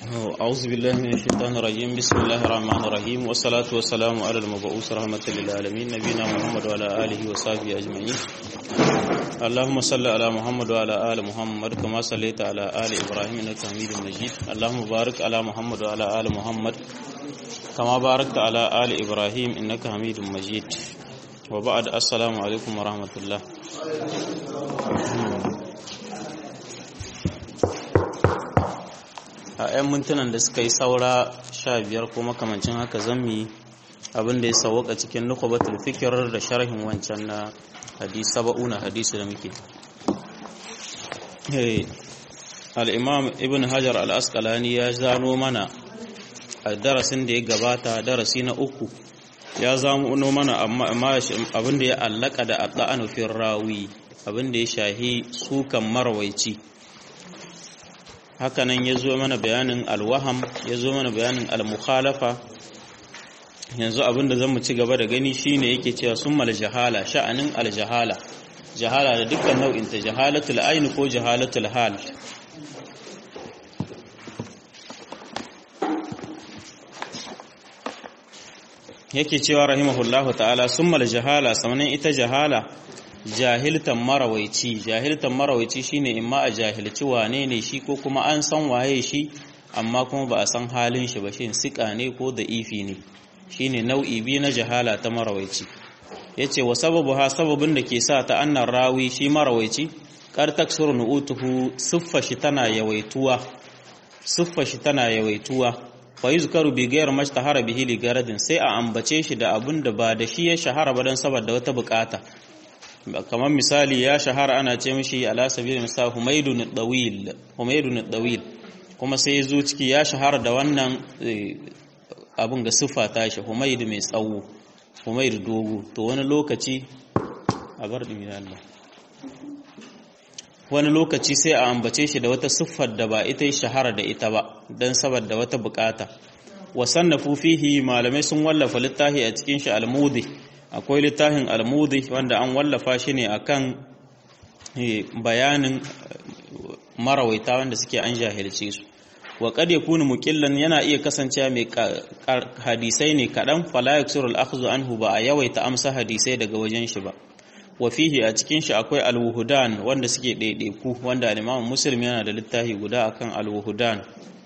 أعوذ بالله من الشيطان الرجيم بسم الله الرحمن الرحيم والصلاة والسلام على المبعوث رحمة للعالمين نبينا محمد وعلى آله وصحبه أجمعين اللهم صل على محمد وعلى آل محمد كما صليت على آل إبراهيم إنك حميد مجيد اللهم بارك على محمد وعلى آل محمد كما باركت على آل إبراهيم إنك حميد مجيد وبعد السلام عليكم ورحمة الله a 'yan mintunan da suka yi saura sha biyar ko makamancin haka zammi abin da ya sauwaka cikin nukubatul fikir da sharhin wancan na hadisi saba'una hadisi da muke al'imam ibn hajar al'askalani ya zano mana a darasin da ya gabata darasi na uku ya zamo mana amma abin da ya allaka da adda'anufin rawi abin da ya shahi sukan marawaici hakanan ya zo mana bayanin alwaham ya zo mana bayanin almukhalafa yanzu abinda zan mu ci gaba da gani shine yake cewa summal jahala sha'anin aljahala jahala da dukkan nau'in ta jahalatul ayn ko jahalatul hal yake cewa rahimahullahu ta'ala summal jahala samanin ita jahala jahiltan marawaici jahiltan marawaici shine imma a jahilci wane ne shi ko kuma an san waye shi amma kuma ba a san halin shi ba shin sika ne ko da ifi ne shine nau'i biyu na jahala ta marawaici yace wa sababu ha sababin da ke sa ta annan rawi shi marawaici kar taksuru nu'utuhu siffa shi tana yawaituwa siffa shi tana yawaituwa fa yuzkaru bi ghayr mashtahara bihi li garadin sai a ambace shi da abun da ba da shi ya shahara ba dan saboda wata bukata kamar misali ya shahara ana ce mishi ala sabil misal humaydun dawil humaydun dawil kuma sai ya zo ciki ya shahara da wannan abin ga siffa ta shi humayd mai tsawo humayd dogo to wani lokaci a bar dimi Allah wani lokaci sai a ambace shi da wata siffar da ba ita shahara da ita ba dan saboda wata bukata wasannafu fihi malamai sun wallafa littafi a cikin shi al-mudi akwai littafin almudi wanda an wallafa shi ne akan bayanin marawaita wanda suke an jahilce su wa kad yakunu muqillan yana iya kasancewa mai hadisai ne kadan fala yaksuru al-akhdhu anhu ba a yawaita amsa hadisai daga wajen shi ba wa fihi a cikin shi akwai al-wuhudan wanda suke daidaiku wanda al-Imam Muslim yana da littafi guda akan al-wuhudan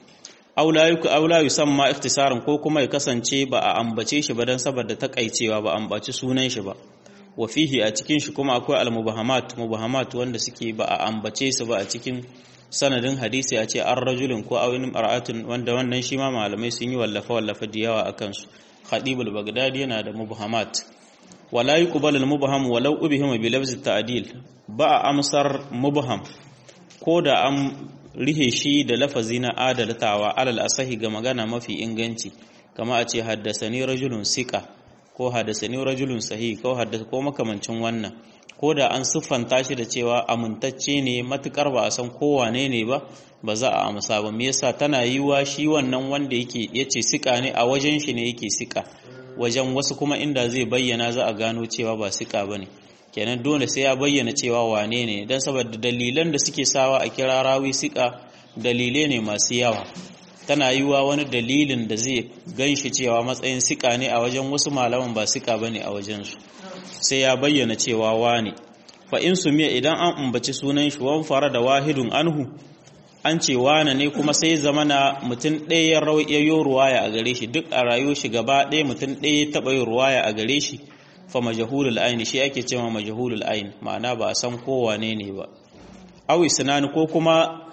aula yuku aula yusamma ikhtisaran ko kuma ya kasance ba a ambace shi ba dan saboda takaicewa ba ambaci sunan shi ba wa fihi a cikin shi kuma akwai al-mubahamat mubahamat wanda suke ba a ambace su ba a cikin sanadin hadisi a ce an rajulin ko awin mar'atun wanda wannan shi ma malamai sun yi wallafa wallafa da yawa akan su khatibul bagdadi yana da mubahamat wala yuqbalu al-mubham walau ubihima bi lafzi ta'dil ba a amsar mubham ko da an rihe shi da lafazi na adaltawa alal asahi ga magana mafi inganci kama a ce haddasani rajulun sika ko haddasani rajulun sahi ko haddasa ko makamancin wannan ko da an siffanta shi da cewa amintacce ne matukar ba a san kowane ne ba ba za a amsa ba me yasa tana yiwa shi wannan wanda yake yace sika ne a wajen shi ne yake sika wajen wasu kuma inda zai bayyana za a gano cewa ba sika bane kenan dole sai ya bayyana cewa wane ne don saboda dalilan da suke sawa a kira rawi sika dalilai ne masu yawa tana yiwa wani dalilin da zai ganshi cewa matsayin sika ne a wajen wasu malaman ba sika bane a wajen su sai ya bayyana cewa wane fa in sumiya idan an umbaci sunan shi wan fara da wahidun anhu an ce wane ne kuma sai zamana mutum ɗaya ya yi ruwaya a gare shi duk a rayuwar shi gaba ɗaya mutum ɗaya ya taɓa yin ruwaya a gare shi fa majahulul ayn shi ake cewa majahulul ayn ma'ana ba a san kowane ne ba aw isnani ko kuma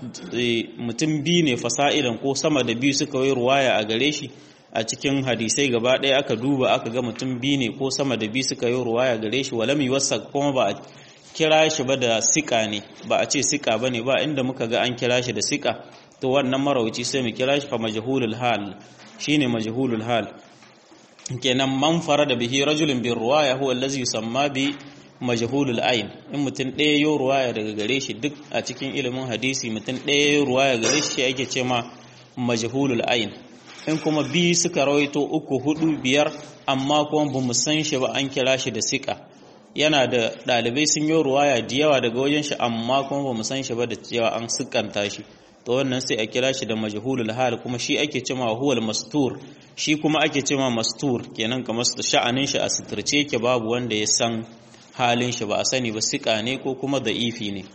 mutum biyu ne fasa'idan ko sama da biyu suka yi ruwaya a gare shi a cikin hadisai gaba ɗaya aka duba aka ga mutum biyu ne ko sama da biyu suka yi ruwaya gare shi walam yuwassa kuma ba a kira shi ba da sika ne ba a ce sika bane ba inda muka ga an kira shi da sika to wannan marawuci sai mu kira shi fa majhulul hal shine majhulul hal kenan man da bihi rajulun bin ruwaya huwa allazi yusamma bi majhulul ayn in mutum ɗaya yo ruwaya daga gare shi duk a cikin ilimin hadisi mutum ɗaya yo ruwaya gare shi ake ce ma majhulul ayn in kuma bi suka rawaito uku hudu biyar amma kuma ba mu san shi ba an kira shi da sika yana da ɗalibai sun yi ruwaya da yawa daga wajen shi amma kuma ba mu san shi ba da cewa an sukanta shi to wannan sai a kira shi da majhulul hal kuma shi ake cewa huwal mastur shi kuma ake cewa mastur kenan kamar sha'anin shi a sitirce yake babu wanda ya san halin shi ba a sani ba sika ne ko kuma da'ifi ne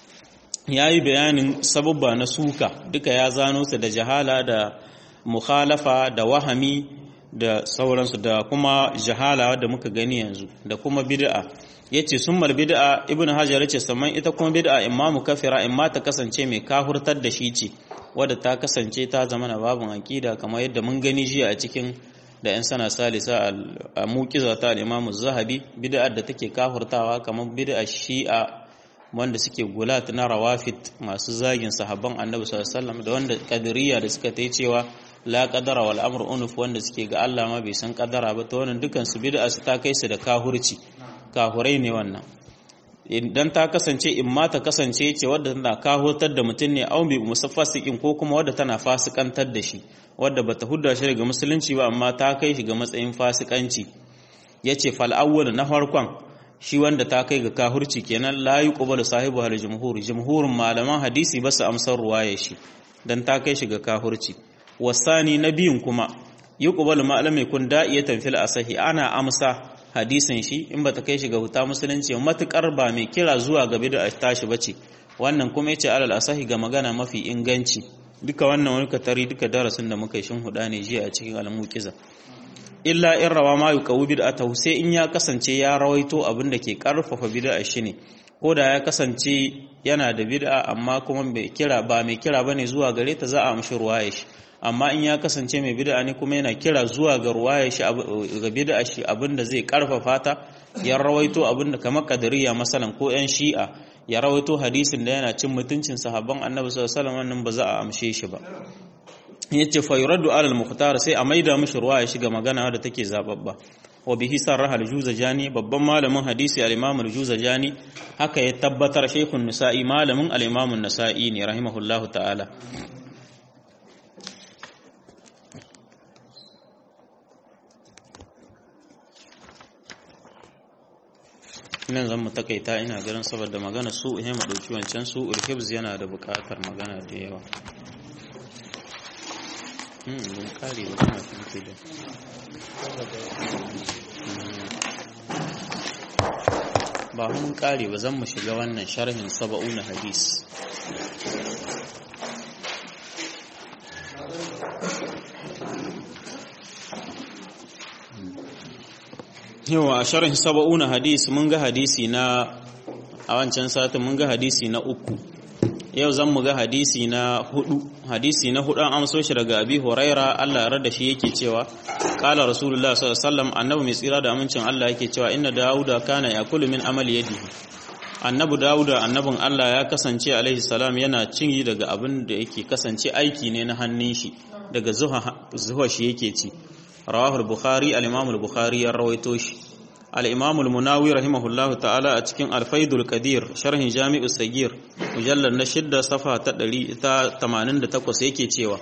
yayi bayanin sababba na suka duka ya zano su da jahala da mukhalafa da wahami da sauransu da kuma jahala da muka gani yanzu da kuma bid'a yace summal bid'a ibn hajar yace saman ita kuma bid'a imma mukaffira imma ta kasance mai kahurtar da shi ce wadda ta kasance ta zama na babun aqida kamar yadda mun gani jiya a cikin da yan sana salisa a muqiza ta al-imam az-zahabi bid'a da take kahurtawa kamar bid'a shi'a wanda suke gulat na rawafid masu zagin sahabban annabi sallallahu alaihi wasallam da wanda qadiriyya da suka tai cewa la qadara wal amru unuf wanda suke ga Allah ma bai san qadara ba to wannan dukan su bid'a su ta kai su da kahurci kahurai ne wannan idan ta kasance in ma ta kasance ce wadda tana kahurtar da mutum ne au bi musaffasikin ko kuma wadda tana fasikantar da shi wadda bata hudda shi daga musulunci ba amma ta kai shi ga matsayin fasikanci yace fal awwal na farkon shi wanda ta kai ga kahurci kenan la yuqbalu sahibu hal jumhur jumhurin malaman hadisi ba su amsar ruwaya shi dan ta kai shi ga kahurci wasani na biyun kuma yuqbalu ma'lam kun da'iyatan fil asahi ana amsa hadisin shi in bata kai shi ga huta musulunci matukar ba mai kira zuwa ga bid'a tashi bace wannan kuma yace alal asahi ga magana mafi inganci duka wannan wani katari duka darasin da muka yi shin huda ne jiya a cikin al-muqiza illa in rawa ma yuqawi bid'atahu sai in ya kasance ya rawaito abin da ke karfafa bid'a shi ne ko da ya kasance yana da bid'a amma kuma bai kira ba mai kira bane zuwa gare ta za a amshi ruwaya shi amma in ya kasance mai bid'a ne kuma yana kira zuwa ga ruwaya shi ga bid'a shi abin da zai karfafa ta ya rawaito abin da kamar kadariya masalan ko yan shi'a ya rawaito hadisin da yana cin mutuncin sahabban annabi sallallahu alaihi wasallam wannan ba za a amshe shi ba yace fa yuraddu ala al-mukhtar sai a maida mishi ruwa ya shiga magana da take zababba wa bihi sarraha al-juzajani babban malamin hadisi al-imam al-juzajani haka ya tabbatar shaykhun nisa'i malamin al-imam an-nasa'i ne rahimahullahu ta'ala nan zan mu takaita ina ganin saboda magana su ihe mu dauki wancan su ulhibz yana da bukatar magana da yawa mun kare ba kuma kinke da ba mun kare ba zan mu shiga wannan sharhin saba'una hadis yawa a sharhin saba'una hadis mun ga hadisi na a wancan satin mun ga hadisi na uku yau zan mu ga hadisi na hudu hadisi na hudu an amso shi daga abi huraira Allah ya da shi yake cewa qala rasulullah sallallahu alaihi wasallam annabi mai tsira da amincin Allah yake cewa inna dauda kana yakulu min amali yadihi annabi dauda annabin Allah ya kasance alaihi salam yana cin daga abin da yake kasance aiki ne na hannun shi daga zuha zuha shi yake ci rawahu al-bukhari al-imam al-bukhari ya rawaito shi الإمام المناوي رحمه الله تعالى أتكين الفيد القدير شرح جامع السجير مجلد نشد صفحة تدري تا تمانين دا تقوس يكي تيوا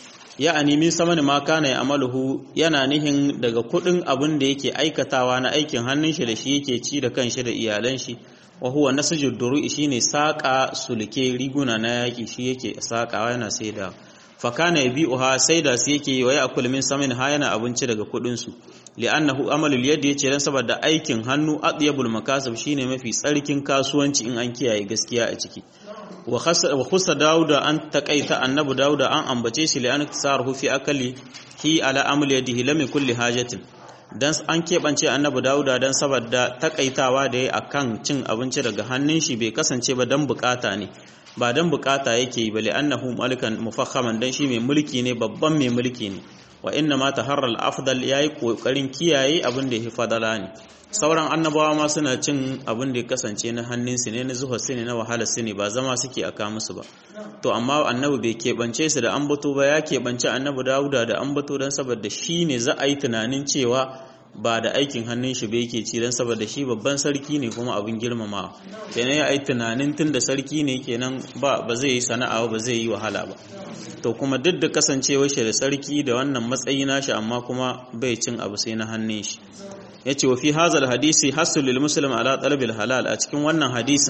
يعني من سمن ما كان يعمله yana nihin daga kudin abin da yake aikatawa na aikin hannun shi da shi yake ci da kanshi da iyalan shi wa huwa nasjud duru'i shine saka sulke riguna na yaki shi yake sakawa yana saida fa kana yabi'uha saida su yake wa ya'kul min samin ha yana abinci daga kudin su li'annahu amalul yadi yace dan saboda aikin hannu atyabul makasib shine mafi tsarkin kasuwanci in an kiyaye gaskiya a ciki wa khussa dauda an taqaita annabu dauda an ambace shi li'an tsarhu fi akali hi ala amal yadihi lam kulli hajatin dan an kebance annabu dauda dan saboda takaitawa da yayi akan cin abinci daga hannun shi bai kasance ba dan bukata ne ba dan bukata yake yi ba li'annahu malikan mufakhaman dan shi mai mulki ne babban mai mulki ne wa inna ma taharral afdal yayi kokarin kiyaye abin da ya fadala ne sauran annabawa ma suna cin abin da ya kasance na hannun su ne na zuwa su ne na wahala su ne ba zama suke aka musu ba to amma annabi bai keɓance su da ambato ba ya keɓance annabi dawuda da ambato don saboda shi ne za a yi tunanin cewa ba da aikin hannun shi bai ke ci don saboda shi babban sarki ne kuma abin girmama kenan ya yi tunanin tun da sarki ne kenan ba ba zai yi sana'a ba zai yi wahala ba to kuma duk da kasancewar shi da sarki da wannan matsayi nashi amma kuma bai cin abu sai na hannun shi yace wa fi hazal hadisi hasul lil muslim ala talabil halal a cikin wannan hadisin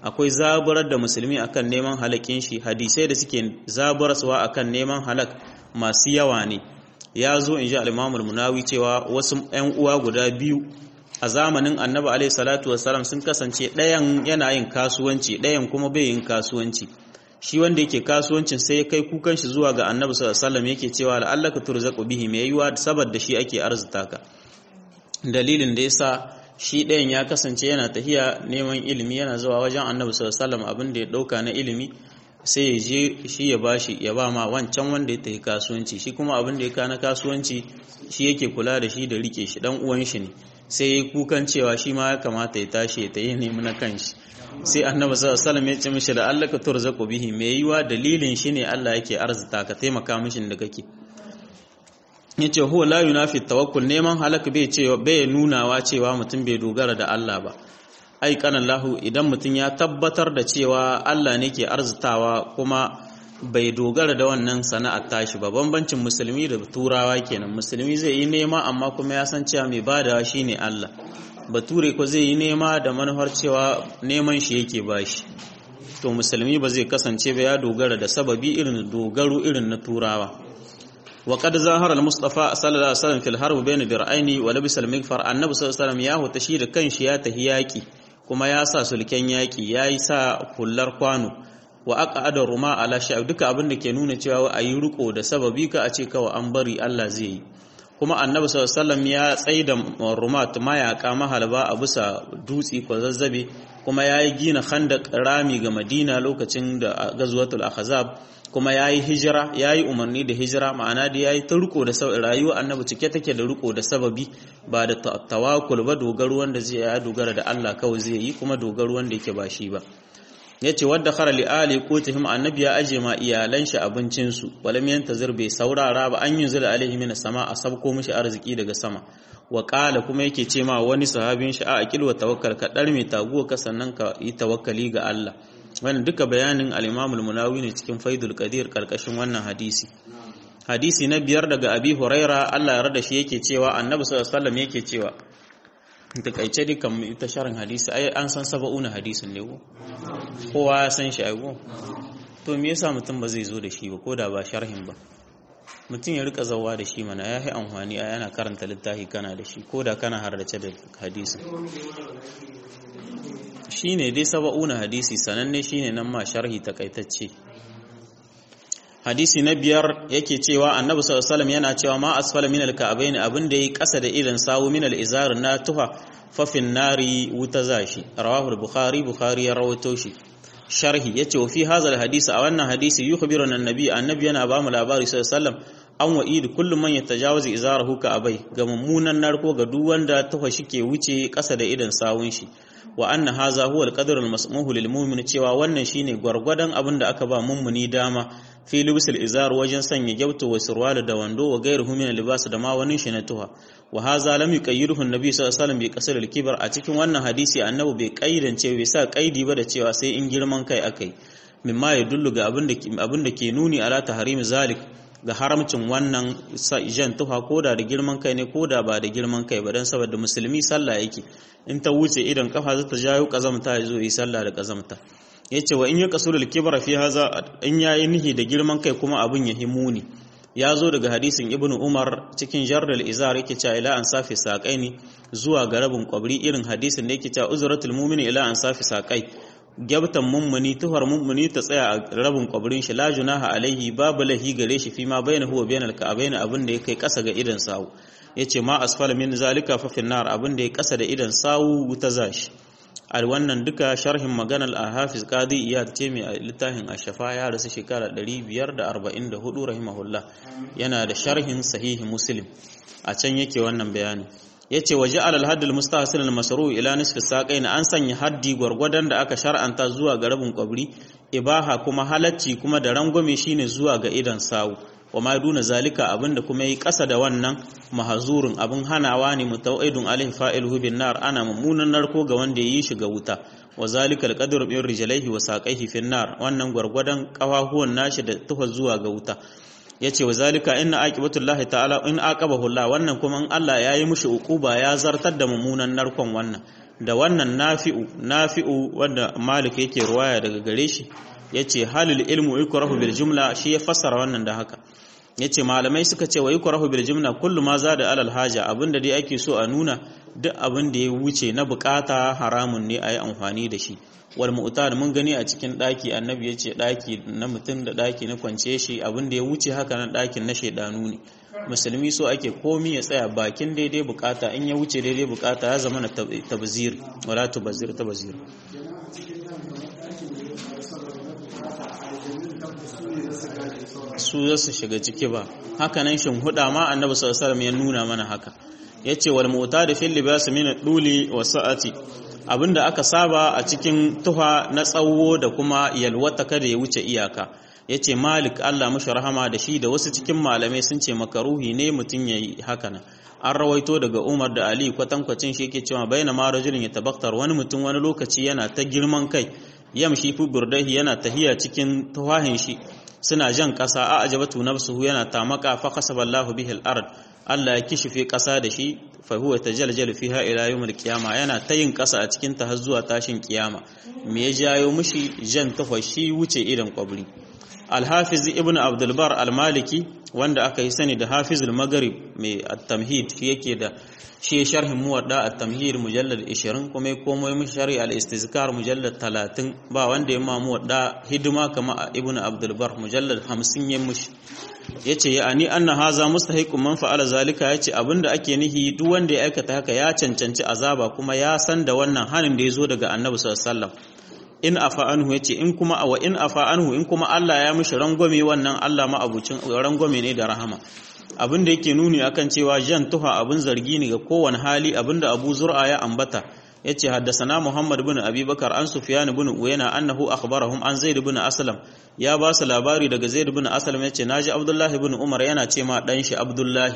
akwai zaburar da musulmi akan neman halakin shi hadisai da suke zaburarsuwa akan neman halak masu yawa ne ya zo in ji al'imamul munawi cewa wasu ‘yan uwa guda biyu a zamanin annabi alaihi salatu wasalam sun kasance ɗayan yana yin kasuwanci ɗayan kuma bai yin kasuwanci shi wanda yake kasuwancin sai ya kai kukan shi zuwa ga annabi sallallahu alaihi yake cewa la'allaka turzaqu bihi mai yiwa saboda shi ake arzuta ka dalilin da yasa shi ɗayan ya kasance yana tahiya neman ilimi yana zuwa wajen annabi sallallahu alaihi abin da ya ɗauka na ilimi sai ya je shi ya bashi ya ba ma wancan wanda ya tafi kasuwanci shi kuma abin da ya kana kasuwanci shi yake kula da shi da rike shi dan uwan shi ne sai ya kukan cewa shi ma ya kamata ya tashi ya tayi nemi na kanshi sai annabi sallallahu alaihi ya ce mishi da Allah ka turzaqu bihi me yiwa dalilin shi ne Allah yake arzuta ka taimaka mishin da kake yace huwa la yunafi tawakkul neman halaka bai cewa bai nunawa cewa mutum bai dogara da Allah ba ai lahu idan mutum ya tabbatar da cewa Allah ne ke arzitawa kuma bai dogara da wannan sana'ar tashi ba bambancin musulmi da turawa kenan musulmi zai yi nema amma kuma ya san cewa mai badawa shine Allah bature ko zai yi nema da manufar cewa neman shi yake bashi to musulmi ba zai kasance ba ya dogara da sababi irin dogaro irin na turawa وقد ظهر المصطفى صلى الله عليه وسلم في الحرب بين درعين ولبس المغفر النبي صلى الله عليه وسلم ya huta shi da kanshi ya tahi yaki kuma ya sa sulken yaki yayi sa kullar kwano wa aqada ruma ala sha duka abin da ke nuna cewa a yi riko da sababi ka a ce kawai an bari Allah zai yi kuma annabi sallallahu alaihi wasallam ya tsaida rumat mayaka mahalba a bisa dutsi ko zazzabe kuma yayi gina khandaq rami ga Madina lokacin da gazwatul ahzab kuma ya yi hijira ya yi umarni da hijira ma'ana da ya yi ta riko da rayuwa annabi cike take da riko da sababi ba da tawakul ba dogaro wanda zai ya dogara da Allah kawai zai yi kuma dogaro wanda yake ba shi ba yace wadda khara li ali qutihim annabi ya aje ma iyalan shi abincin su walam yantazir bai saurara ba an yunzila alaihi min sama a sabko mishi arziki daga sama wa qala kuma yake ce ma wani sahabin shi a aqil wa tawakkal ka dar mai taguwa ka sannan ka yi tawakkali ga Allah wannan duka bayanin al-Imam al-Munawi ne cikin Faidul Qadir karkashin wannan hadisi hadisi na biyar daga Abi Huraira Allah ya rada shi yake cewa Annabi sallallahu alaihi wasallam yake cewa takaice dukan ita sharin hadisi ai an san saba'una hadisin ne ko kowa ya san shi ai ko to me yasa mutum ba zai zo da shi ba ko da ba sharhin ba mutum ya rika zawa da shi mana ya yi amfani a yana karanta littafi kana da shi ko da kana hardace da hadisi shi ne dai saba'una hadisi sananne shi ne nan ma sharhi takaitacce hadisi na biyar yake cewa annabi sallallahu alaihi yana cewa ma asfala min alka'abain abin da yi kasa da idan sawu min alizar na tuha fafin nari wuta zashi rawahu bukhari bukhari ya rawaito shi sharhi yace wa fi hadha alhadisi a wannan hadisi yukhbiruna annabi annabi yana ba mu labari sallallahu alaihi an wa'idu kullum man yatajawazi izarahu ka abai ga mummunan narko ga duk wanda tuha shike wuce kasa da idan sawun shi wa anna haza huwa al-qadr al-masmuhu lil mu'min cewa wannan shine gwargwadon abin da aka ba mummuni dama fi libsil izar wajen sanya gyautu wa sirwala da wando wa gairuhu min libas da ma wani shi na tuha wa haza lam yuqayyiruhu an-nabi sallallahu alaihi wasallam bi qasr al-kibar a cikin wannan hadisi annabi bai kaidance bai sa kaidi ba da cewa sai in girman kai akai mimma ya dullu ga abin da abin da ke nuni ala tahrimi zalik ga haramcin wannan jan tuha koda da girman kai ne koda ba da girman kai ba don saboda musulmi sallah yake in ta wuce idan kafa za ta jayo kazamta ya zo yi sallah da kazamta ya ce wa in yi kasulul kibra fi haza in ya yi nihi da girman kai kuma abin ya himuni ya zo daga hadisin ibn umar cikin jardal izar yake cewa ila an safi saƙai ne zuwa ga rabin kwabri irin hadisin da yake cewa uzratul mu'mini ila an safi saƙai gyabtan mummuni tuhar mummuni ta tsaya a rabin kwabrin shi la junaha alaihi babu lahi gare shi fi ma bayyana huwa bayyana alka'abain abin da ya kai kasa ga idan sawu yace ma asfala min zalika fa fin nar abin da ya kasa da idan sawu ta zashi al wannan duka sharhin maganar al-hafiz qadi iyad ce mai littafin ash-shafa ya rasu shekara 544 rahimahullah yana da sharhin sahihi muslim a can yake wannan bayani yace waje alal haddul mustahsin al masru ila nisfi saqain an sanya haddi gwargwadon da aka shar'anta zuwa ga rabin kwabri ibaha kuma halacci kuma da rangwame shine zuwa ga idan sawu wa ma duna zalika abinda kuma yi kasa da wannan mahazurun abin hanawa ne mutawaidun alaihi fa'iluhu bin nar ana mummunan narko ga wanda yi shi ga wuta wa zalika alqadru bi rijlaihi wa saqaihi fin nar wannan gwargwadon kafafuwan nashi da tufa zuwa ga wuta yace wa zalika inna aqibatullahi ta'ala in aqabahu Allah wannan kuma in Allah yayi mushi uquba ya zartar da mummunan narkon wannan da wannan nafi'u nafi'u wanda malik yake ruwaya daga gare shi yace halil ilmu yukrahu bil jumla shi ya fassara wannan da haka yace malamai suka ce wa yukrahu bil jumla kullu ma zada alal haja abinda dai ake so a nuna duk abin da ya wuce na bukata haramun ne a yi amfani da shi wal mu'tad mun gani a cikin daki annabi yace daki na mutum da daki na kwance shi abin da ya wuce haka nan dakin na shedanu ne musulmi so ake komi ya tsaya bakin daidai bukata in ya wuce daidai bukata ya zama na tabzir wala tubzir tabzir su za su shiga ciki ba haka nan shin huda ma annabi sallallahu alaihi wasallam ya nuna mana haka yace wal mu'tad fil libas min duli wa sa'ati abinda aka saba a cikin tuha na tsawo da kuma yalwata kada ya wuce iyaka yace malik Allah mushi rahama da shi da wasu cikin malamai sun ce makaruhi ne mutun yayi haka nan an rawaito daga Umar da Ali kwatankwacin shi yake cewa baina ma rajulin yatabaktar wani mutum wani lokaci yana ta girman kai yamshi fi burdahi yana tahiya cikin tuhahin shi suna jan ƙasa a ajabatu nafsuhu yana tamaka fa kasaballahu bihi al-ard Allah ya kishife ƙasa da shi fa huwa tajaljalu fiha ila yawmil qiyama yana ta yin ƙasa a cikin ta har zuwa tashin kiyama me ya jayo mushi jan tafashi wuce idan kwabri al-hafiz ibn abdul bar al-maliki wanda aka yi sani da hafiz al-maghrib mai at-tamhid shi yake da shi sharhin muwadda at-tamhid mujallad 20 kuma ya komo min shari al-istizkar mujallad 30 ba wanda ya ma muwadda hidima kama ibnu abdul bar mujallad 50 ya mushi yace ya ani anna haza mustahiqun man fa'ala zalika yace abinda ake nihi duk wanda ya aikata haka ya cancanci azaba kuma ya san da wannan hanin da yazo daga annabi sallallahu alaihi wasallam in afa anhu yace in kuma wa in afa anhu in kuma Allah ya mishi rangwame wannan Allah ma abucin rangwame ne da rahama abin da yake nuni akan cewa jan tuha abin zargi ne ga kowane hali abinda Abu Zur'a ya ambata yace haddasana Muhammad ibn Abi Bakar an Sufyan ibn Uyayna annahu akhbarahum an Zaid ibn Aslam ya ba su labari daga Zaid ibn Aslam yace naji Abdullah ibn Umar yana ce ma dan shi Abdullah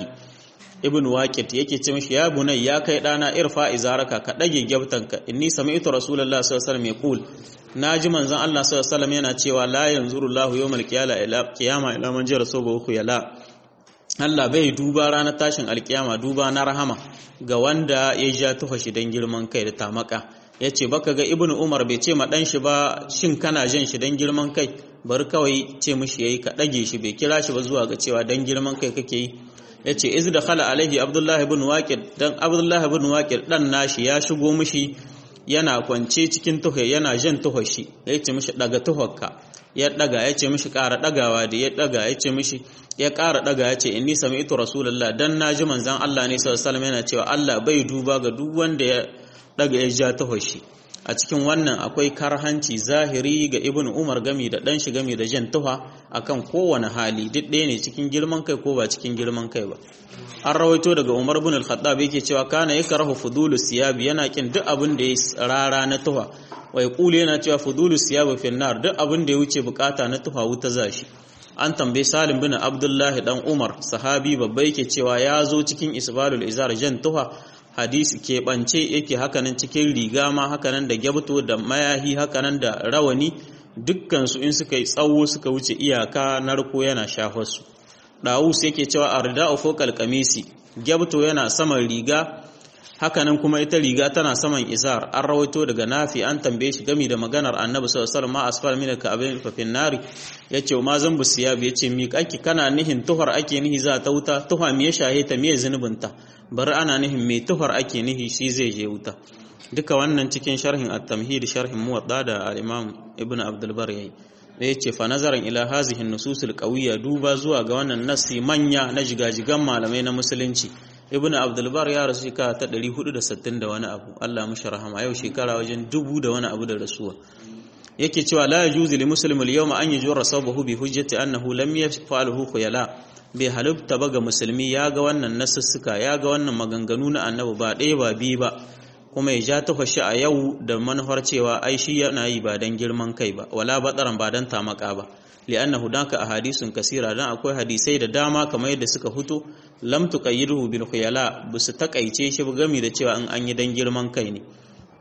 ibn Waqid yake ce mishi ya bunai ya kai dana irfa izaraka ka dage gyabtanka inni sami'tu rasulullahi sallallahu alaihi wasallam yaqul naji manzon Allah sallallahu alaihi wasallam yana cewa la yanzuru Allahu yawmal qiyama ila man jara sobahu yala Allah bai duba ranar tashin alkiyama duba na rahama ga wanda ya ja tufa shi don girman kai da tamaka ya ce baka ga ibnu umar bai ce ma dan shi ba shin kana jan shi don girman kai bari kawai ce mishi yayi ka dage shi bai kira shi ba zuwa ga cewa don girman kai kake yi ya ce iz da khala alaihi abdullahi ibn waqid dan abdullahi ibn waqid dan nashi ya shigo mishi yana kwance cikin tuha yana jan tuha shi ya ce mishi daga tuhakka ya daga ya ce mishi ƙara dagawa da ya daga ya ce mishi ya ƙara daga ya ce inni sami'tu rasulullah dan naji manzon Allah ne sallallahu alaihi wasallam yana cewa Allah bai duba ga duk wanda ya daga ya ja tuha shi a cikin wannan akwai karhanci zahiri ga ibn umar gami da dan shi gami da jan tuha akan kowane hali duk ɗaya ne cikin girman kai ko ba cikin girman kai ba an rawaito daga umar ibn al-khattab yake cewa kana yakrahu fudulu siyabi yana kin duk abin da ya rara na tuha wai kulu yana cewa fudulu siyabi fi nar duk abin da ya wuce bukata na tuha wuta zashi an tambaye salim bin abdullahi dan umar sahabi babba yake cewa ya zo cikin isbalul izar jan tuha hadisi keɓance yake hakanan cikin riga ma hakanan da gyabto da mayahi hakanan da rawani dukkansu in suka yi tsawo suka wuce iyaka narko yana shafarsu ɗawus yake cewa a rida'u fokal kamisi gyabto yana saman riga hakanan kuma ita riga tana saman izar an rawaito daga nafi an tambaye shi gami da maganar annabi sallallahu alaihi wasallam ma asfal min ka'abin fa fin nari yace ma zan bu siyab yace mi kake kana nihin tuhar ake nihi za ta wuta tuha me ya shahe ta me zunubinta bari ana nihin me tuhar ake nihi shi zai je wuta duka wannan cikin sharhin at-tamhid sharhin muwadda da al-imam ibnu abdul bar yayi da yace fa nazaran ila hazihi an-nusus al-qawiyya duba zuwa ga wannan nasi manya na jigajigan malamai na musulunci ibnu abdul bar ya rasu shekara ta 460 da wani abu Allah mushi rahama yau shekara wajen dubu da wani abu da rasuwa yake cewa la yajuzu li muslim al-yawma an yujra sabahu bi hujjati annahu lam yaf'alhu khuyala bai halubta ba ga musulmi ya ga wannan nasussuka ya ga wannan maganganu na annabi ba ɗaya ba biyu ba kuma ya ja ta fashi a yau da manufar cewa ai shi yana yi ba dan girman kai ba wala batsaran ba dan tamaka ba li'annahu danka ahadisun kasira dan akwai hadisai da dama kamar yadda suka fito lam tuqayyiduhu bil khuyala bisu takaice shi gami da cewa in an yi dan girman kai ne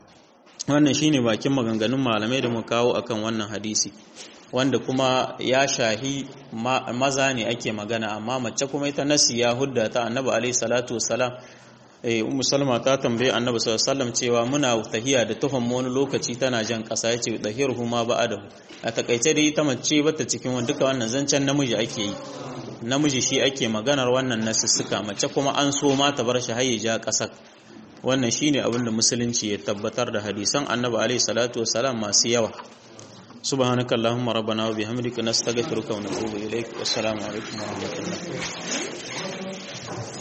wannan shine bakin maganganun malamai da mu kawo akan wannan hadisi wanda kuma ya shahi maza ne ake magana amma mace kuma ita nasi ya hudda ta annabi alaihi salatu wassalam eh ummu salma ta tambaye annabi sallallahu alaihi wasallam cewa muna tahiya da tuhon wani lokaci tana jan kasa yace dahiruhu ma ba'adahu a takaice dai ta mace bata cikin wani duka wannan zancen namiji ake yi namiji shi ake maganar wannan nasussuka mace kuma an so ma ta bar shi har ya ja kasar wannan shine abin da musulunci ya tabbatar da hadisan annabi alaihi salatu wasalam masu yawa سبحانك اللهم ربنا وبحمدك نستغفرك ونتوب إليك والسلام عليكم ورحمة الله